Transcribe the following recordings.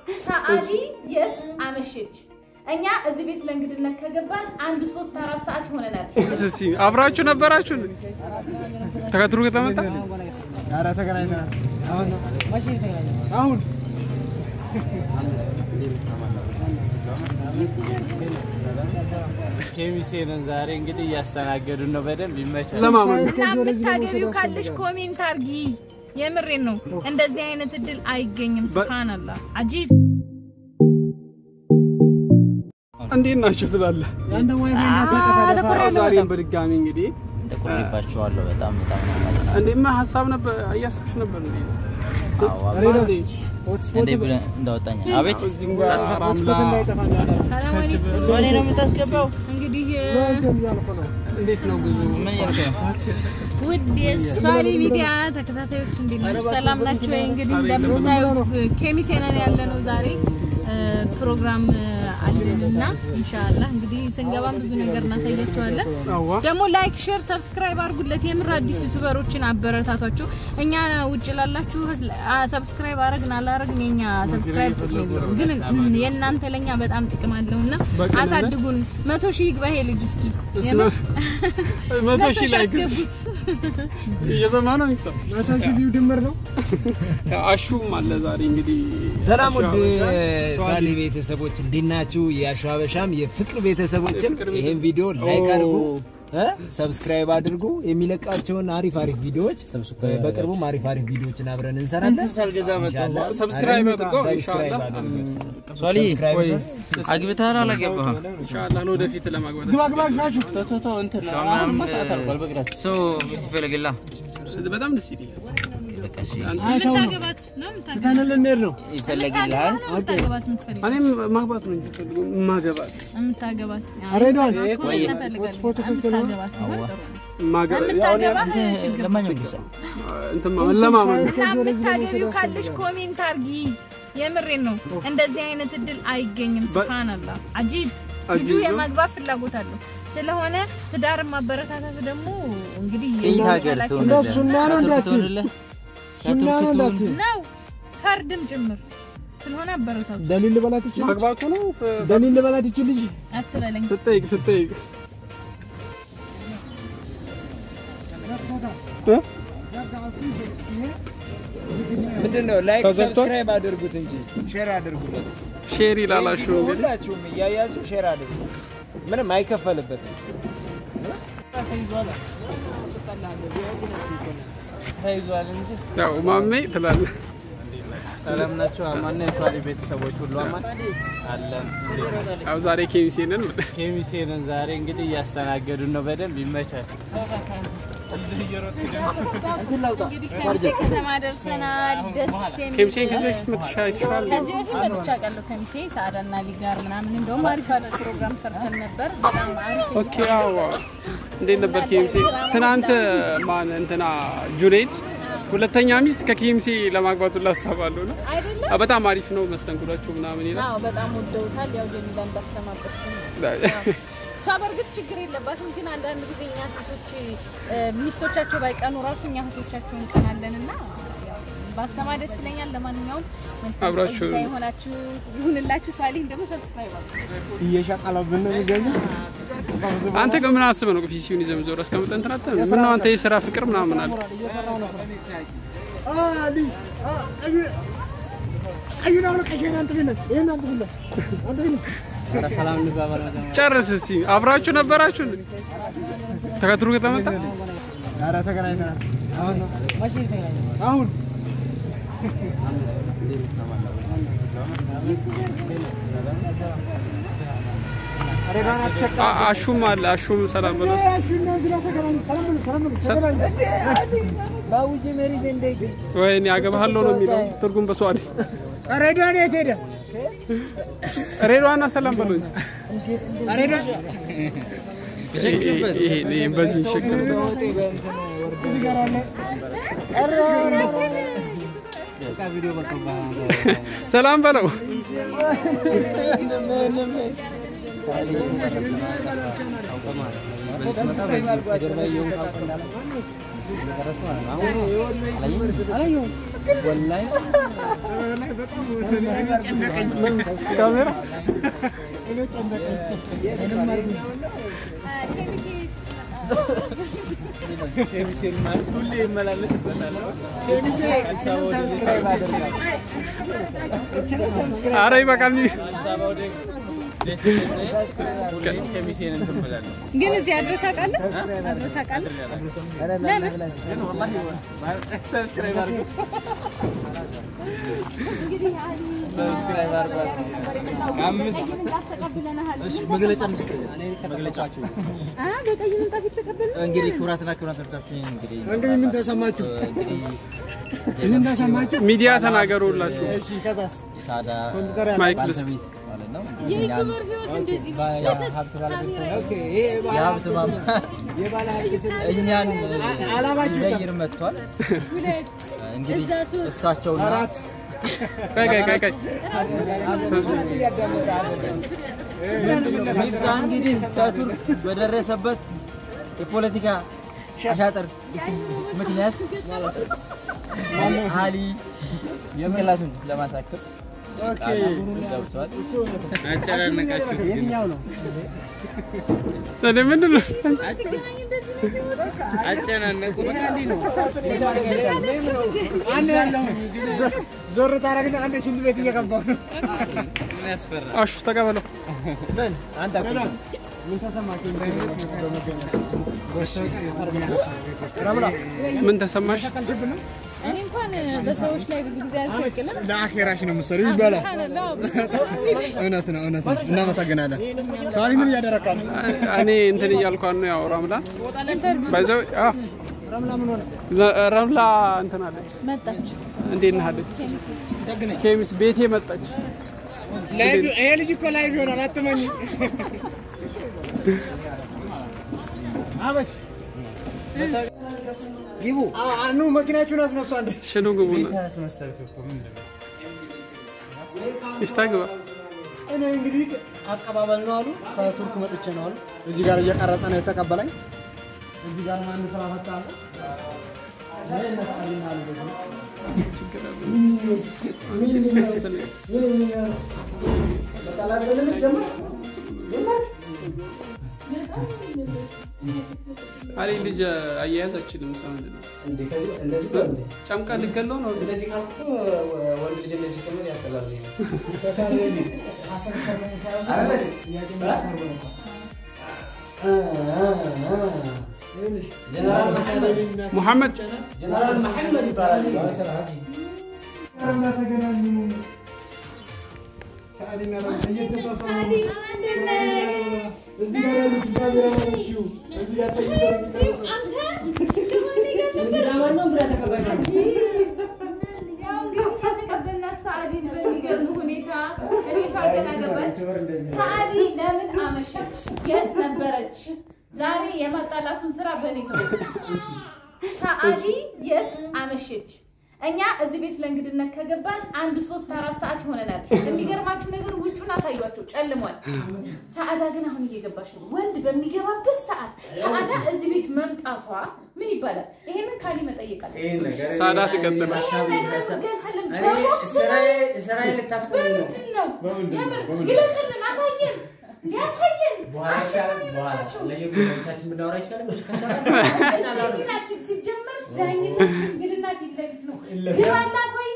ሰአዲ የት አመሸች? እኛ እዚህ ቤት ለእንግድነት ከገባን አንድ ሶስት አራት ሰዓት ይሆነናል። እስኪ አብራችሁ ነበራችሁ ተከትሎ ከተመጣ ኧረ ተገናኝተናል። አሁን ነው አሁን ኬሚሴንን ዛሬ እንግዲህ እያስተናገዱን ነው። በደንብ ይመቻል። ለማመን እና የምታገቢው ካለሽ ኮሜንት አርጊ። የምሬን ነው። እንደዚህ አይነት እድል አይገኝም። ሱብሃንአላህ አጂብ እንዴት ናችሁ ትላለህ። ያንተ ዋይፋይ እንዳታጠፋ ዛሬም በድጋሚ እንግዲህ ተቆርባችኋለሁ። በጣም በጣም ነው ማለት ነው። እንዴማ ሀሳብ ነበር እያሰብሽ ነበር እንዴ? አዎ፣ ሬዲዮ እንዴ? ሆትስፖት እንዴ ብለህ እንዳወጣኝ። አቤት እዚህ ጋር ራምላ ሆትስፖት እንዳይጠፋ እንዳለ ሰላም አለይኩም። እኔ ነው የምታስገባው? እንግዲህ እንትን እያልኩ ነው። እንዴት ነው ጉዞ? ምን እያልክ ነው? ውድ የሷሊ ሚዲያ ተከታታዮች እንዴት ናችሁ? ሰላም ናችሁ ወይ? እንግዲህ እንደምታዩት ኬሚሴ ነን ያለ ነው ዛሬ እ፣ ፕሮግራም አለንና ኢንሻአላህ እንግዲህ ስንገባም ብዙ ነገር እናሳያቸዋለን። አዋ ደግሞ ላይክ፣ ሼር፣ ሰብስክራይብ አድርጉለት። የምር አዲስ ዩቲዩበሮችን አበረታቷቸው። እኛ ውጭ ላላችሁ ሰብስክራይብ አረግን አላረግን የኛ ሰብስክራይብ ጥቅም የለውም፣ ግን የእናንተ ለኛ በጣም ጥቅም አለውና በቅንነት? አሳድጉን። መቶ ሺህ ይግባ ይሄ ልጅ እስኪ የምር መቶ ሺህ ላይ አስገቡት። እየሰማ ነው ሚስታ መቶ ሺህ ቪው ድምር ነው። አሹም አለ ዛሬ እንግዲህ ሰላም ውድ ሻበሻ፣ ሳሊ ቤተሰቦች እንዴት ናችሁ? የአሻበሻም የፍቅር ቤተሰቦችም የፍቅር ይሄን ቤተሰብ- ቪዲዮ ላይክ ኦ። አድርጉ እ ሰብስክራይብ አድርጉ። የሚለቃቸውን አሪፍ አሪፍ ቪዲዮዎች በቅርቡም አሪፍ አሪፍ ቪዲዮዎችን አብረን እንሰራለን። ሳልገዛ መጣሁ። ኢንሻአላህ። ሰብስክራይብ አድርገው ሰብስክራይብ ኢንሻአላህ አድርጉ። ሷሊ ሰብስክራይብ ወይ አድርጉ። አግብተሃል አላገባህም? ኢንሻአላህ ለወደፊት ለማግባት ግባ ግባ ናችሁ። ቶቶቶ እንትን አሁንማ ሰዓት አልቋል። በእግራችሁ ሶ ሚስት ይፈልግላ በጣም ደስ ይለኛል። በቃ እሺ፣ አይተው ነው የምታገባት ነው የምታገባት ትተን ልንሄድ ነው። ይፈልግልሃል። ነው የምታገባት የምትፈልገው እኔም ማግባት ነው እንጂ ፈልገው ማገባት የምታገባት ሬዲዮን ወይ ሆትስፖት ክፍት ነው። የምታገባት ማገባት ያው እኔ የምታገባት ችግር ለማንኛውም ጊዜ እንትን መለማመን ነው። እና የምታገቢው ካለሽ ኮሜንት አርጊ። የምሬን ነው። እንደዚህ አይነት እድል አይገኝም። ሱብሃንአላህ አጂብ ልጁ አጂብ ነው። የማግባት ፍላጎት አለው። ስለሆነ ትዳር ማበረታታት ደግሞ እንግዲህ የት ሀገር የኃላፊነት ትሆንልህ? እንደሱ እና ነው ከቱርክ እንዳትዪ። ትሆንልህ? ሱና ነው ከቱርክ እንዳትዪ። ትሆን- ነው ፈርድም ጭምር ስለሆነ አበረታቱ። ደሊል ልበላት ይችል ማግባቱ ነው ፍ- ደሊል ልበላት ይችል ልጅ አትበለኝ። ትጠይቅ ትጠይቅ እ? ምንድን ነው ላይክ ተዘግቷል? ሰብስክራይብ አድርጉት እንጂ ሼር አድርጉለት። ሼር ይላላሹ እንግዲህ ሁላችሁም እያያችሁ ሼር አድርጉ። ምንም አይከፈልበትም። ተይዟል እንጂ ያው ማሜ ትላለህ። ሰላም ናቸው። አማን ነው የሷሊ ቤተሰቦች ሁሉ አማን አለን። እንዴት ናችሁ? ያው ዛሬ ኬሚሴንን ኬሚሴንን ዛሬ እንግዲህ እያስተናገዱን ነው። በደንብ ይመቻል። እንግዲህ ከሚሴ ከተማ ደርሰናል። ደስ የሚል ኬሚሴን ከዚህ በፊት መትሻ አይተሽዋል? ከዚህ በፊት መጥቼ አውቃለሁ። ከሚሴ ሰዓዳና ሊ ጋር ምናምን እንደውም አሪፍ አሪፍ ፕሮግራም ሰርተን ነበር። በጣም አሪፍ ኦኬ ያው እንዴት ነበር ኬሚሴ? ትናንት ማን እንትና ጁኔድ ሁለተኛ ሚስት ከኬሚሴ ለማግባቱ ላሳባለሁ ነው። አይደለም? አ፣ በጣም አሪፍ ነው መስተንግዷቸው ምናምን ይላል። አዎ በጣም ወደውታል። ያው ጀሚላ እንዳሰማበት እሷ በእርግጥ ችግር የለባትም፣ ግን አንዳንድ ጊዜ እኛ ሴቶች እ፣ ሚስቶቻቸው ባይቀኑ ራሱ እኛ እህቶቻቸው እንቀናለን እና ያው ባሰማ ደስ ይለኛል። ለማንኛውም መልካም አብራችሁ- ቆይታ የሆናችሁ ይሁንላችሁ። ሷሊህ ደግሞ ሰብስክራይብ አድርጉ። እየሻቀለብን ነው የሚገኘው። አንተ ግን ምን አስበህ ነው ፒሲውን ይዘህ የምትዞረው? እስከምጠን እንትን አትልም? ምነው አንተ የስራ ፍቅር ምናምን አለ? እየሰራሁ ነው። አሊ አ ቀዩ ቀዩን አሁን ቀዩን አንተ ቢነት ይሄን አንተ ቢነት አንተ ቢነት ጨርስ እስኪ። አብራችሁ ነበራችሁ ተከትሎ ከተመጣ ኧረ ተገናኝተናል። አሁን ነው አሁን ሬዲዮን አትሸቃ አ- አሹም አለ። አሹም ሰላም በለው። ባውጅ መሪ እንደ ወይኔ አገባሃለሁ ነው የሚለው ትርጉም በሰዋል ሬዲዮን የት ሄደ? ሬድዋና ሰላም በለው እንጂ ሬዲዮን ይሄ- ይሄ ይሄ በዚህ ይሸከም እዚህ ጋር አለ። ሰላም በለው። ወላሂ ወላሂ በጣም እኔ ጨነቀኝ። ካሜራ እኔ ጨነቀኝ። ኬሚሴን ማለት ሁሌ ይመላለስበታል። አረ ይበቃል። አዲስ አበባ ወደ ደሴ ሁሌ ኬሚሴን እንትን ብላለሁ። ግን እዚህ አድረስ ታውቃለህ? አድረስ ታውቃለህ? ለምን? ግን ወላሂ ሰብስክራይብ አድርጉት። እንግዲህ አሊ ሰብስክራይብ አድርጓት። አምስት ተቀብለናል። መግለጫ ምስጥ መግለጫችሁ አ በቀይ ምንጣፍ የተቀበልን እንግዲህ ክቡራትና ክቡራን ተመልካቾች እንግዲህ እንግዲህ ምን ተሰማችሁ? እንግዲህ ምን ተሰማችሁ? ሚዲያ ተናገሩላችሁ። እሺ ከዛስ የሳዳ ኮምፒውተር ያለ ማይክ ልስጥ። ባለቤት ማለት ነው። የዩቲዩበር ህይወት እንደዚህ ነው። የሀብት ባለቤት ካሜራ ኦኬ ይሄ የባለ የሀብት ማማ የባለ ሀብት ስም እኛን አላማችሁ ሊዘይር መጥቷል። ሁለት እንግዲህ እዛ ሶስት እሳቸውና አራት ቀይ ቀይ ቀይ ቀይ ሚፍታ እንግዲህ ከቱርክ በደረሰበት የፖለቲካ አሻጥር ምክንያት አሊ ጭንቅላቱን ለማሳከም ገብቷል። አጨናነቃችሁ ግን የትኛው ነው? እኔ ምንድን ነው አጨናነቁ። በቃ እንዲህ ነው። አንድ ያለው ዞር ታረግና አንድ ሽንት ቤት እየገባው ነው። ምን ያስፈራል? አሹ ተቀበለው። ምን አንተ አቁም። ምን ተሰማችሁ? ረብላ ምን ተሰማሽ? ቀልሽብን ነው እኔ እንኳን በሰዎች ላይ ብዙ ጊዜ አልሸቅልም። ለአኼራሽ ነው የምትሰሪው ይባላል። እውነት ነው፣ እውነት ነው። እናመሰግናለን። ሰዋሊ ምን እያደረካል? እኔ እንትን እያልኳን ነው ያው ረምላ ባይዘው አዎ ረምላ ምን ሆነ? ረምላ እንትን አለች። መጣች እንዴት ነህ አለች። ኬሚስ ቤቴ መጣች። ላይቭ ይሄ ልጅ እኮ ላይቭ ይሆናል። አትመኝ። አበሽ ግቡ። ኑ መኪናችሁን አስነሱ። አንዴ ሽኑ ግቡና ይስታግባ እኔ እንግዲህ አቀባበል ነው አሉ። ከቱርክ መጥቼ ነው አሉ። እዚህ ጋር እየቀረጸ ነው የተቀበለኝ። እዚህ ጋር ማን ስራ ፈታ አለ። እኔ እነሳልኝ አሉ ደግሞ። አሊ ልጅ አያያዝ አችልም። ሰው ምንድን ነው ጨምቃ ልገለው ነው ሙሐመድ እዚህ ጋር ያሉት ካሜራማኖች እዚህ ጋር ያው እንግዲህ የተቀበልናት ሰዓዲን በሚገርም ሁኔታ እኔቷ ገና ገባች። ሰዓዲ ለምን አመሸች? የት ነበረች? ዛሬ የማጣላቱን ስራ በእኔ ተወች። ሰዓዲ የት አመሸች? እኛ እዚህ ቤት ለእንግድነት ከገባን አንድ ሶስት አራት ሰዓት ይሆነናል። የሚገርማችሁ ነገር ውጩን አሳዩቸው፣ ጨልሟል። ሰዓዳ ግን አሁን እየገባች ነው። ወንድ በሚገባበት ሰዓት ሰዓዳ እዚህ ቤት መምጣቷ ምን ይባላል? ይሄንን ካሊ መጠየቅ አለ ሳዳ ትቀጥላል። ሲጀመር ዳኝነት ሽምግልና ፊት ለፊት ነው። ግባላት ወይ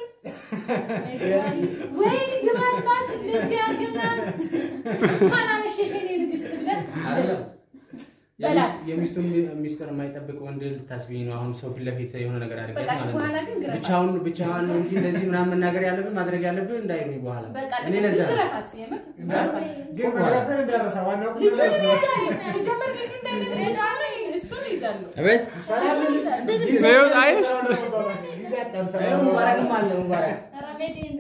ወይ ግባላት እንደዚያ ግባ እንኳን አመሸሽ የኔ ንግስት ብለህ በላት። የሚስቱን ሚስጥር የማይጠብቅ ወንድ ልታስቢኝ ነው። አሁን ሰው ፊት ለፊት የሆነ ነገር አድርገህ በቃ እሺ፣ ማለት በኋላ ነው። ግን ግረፋት። ብቻውን ብቻዋን ነው እንጂ እንደዚህ ምናምን መናገር ያለብን ማድረግ ያለብን እንዳይሉኝ በኋላ በቃ እኔ ለዛ ነው። ግረፋት፣ የምር ግረፋት። ግን መግረፍን እንዳረሳ ዋናው ቁም ልጁን ነገር እሱ ነው። ይይዛሉ። ሲጀመር ልጁ እንዳይደለ የጨዋታ እሱን ይይዛሉ። አቤት እሱን ይይዛሉ። ይኸው አይሽ ጊዜ አጣርሳ ይኸው ሙባረክም አለ ሙባረክ ኧረ ሜዴን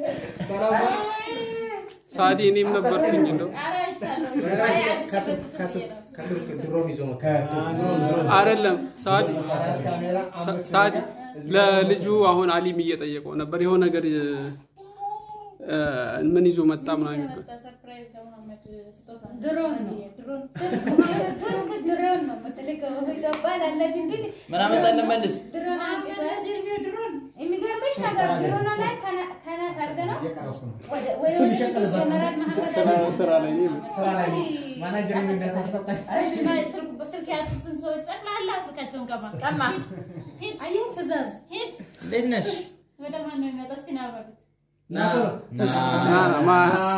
ሳዲ እኔም ነበርኩኝ እንደው ኧረ አይቻለሁ። አይ አዲስ አበባ ብዬ ነው። ከቱርክ ድሮን ይዞ መጣ። አይደለም ሳዲ ካሜራ ሳ- ሳዲ ለልጁ አሁን አሊም እየጠየቀው ነበር የሆነ ነገር እ፣ እ፣ ምን ይዞ መጣ ምናምን የሚባል ሰርፕራይዝ ለመሐመድ ስጦታ ድሮን ነው። ድሮን ቱርክ ድሮን ነው የምትልከው ኢትዮጵያ ላለብኝ ብል ምን አመጣን እንመልስ? ድሮን አንጥቶ ዝርቢው ድሮን የሚገርምሽ ነገር ድሮን ላይ ከና- ከናት አድርገህ ነው ወደ ወደ ጀነራል መሐመድ ስራ- ስራ ላይ ነው። ስራ ላይ ነው። ማናጀር እንዳታስፈጣኝ ስልክ ያዙትን ሰዎች ጠቅላላ ስልካቸውን ቀማ ቀማ ሂድ አየህ ትእዛዝ ሂድ እንዴት ነሽ? ወደ ማን ነው የሚመጣው እስቲ ና በሉት ና ና ና ማ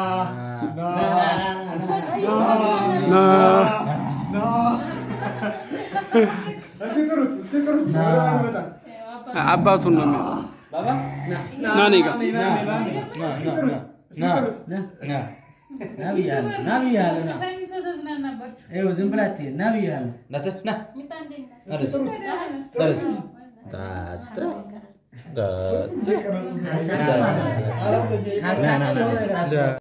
እስኪ ጥሩት፣ እስኪ ጥሩት። ወደ ማን ይመጣል? አባቱን ነው የሚለው። ባባ ና እኔ ጋር እስኪ ጥሩት፣ እስኪ ጥሩት። ና ብያለሁ ና ብያለሁ ና ተኝቶ ተዝናናባችሁ ይኸው ዝም ብላ አትሄድ ና ብያለሁ ናተ ና ሚጣ እንዴት ነህ? አለች አለች ታታ ታታ የቀረጹት አሰራ ማለት ነው። አራተኛ ካልሳቀ የሆነ ነገር አስፈ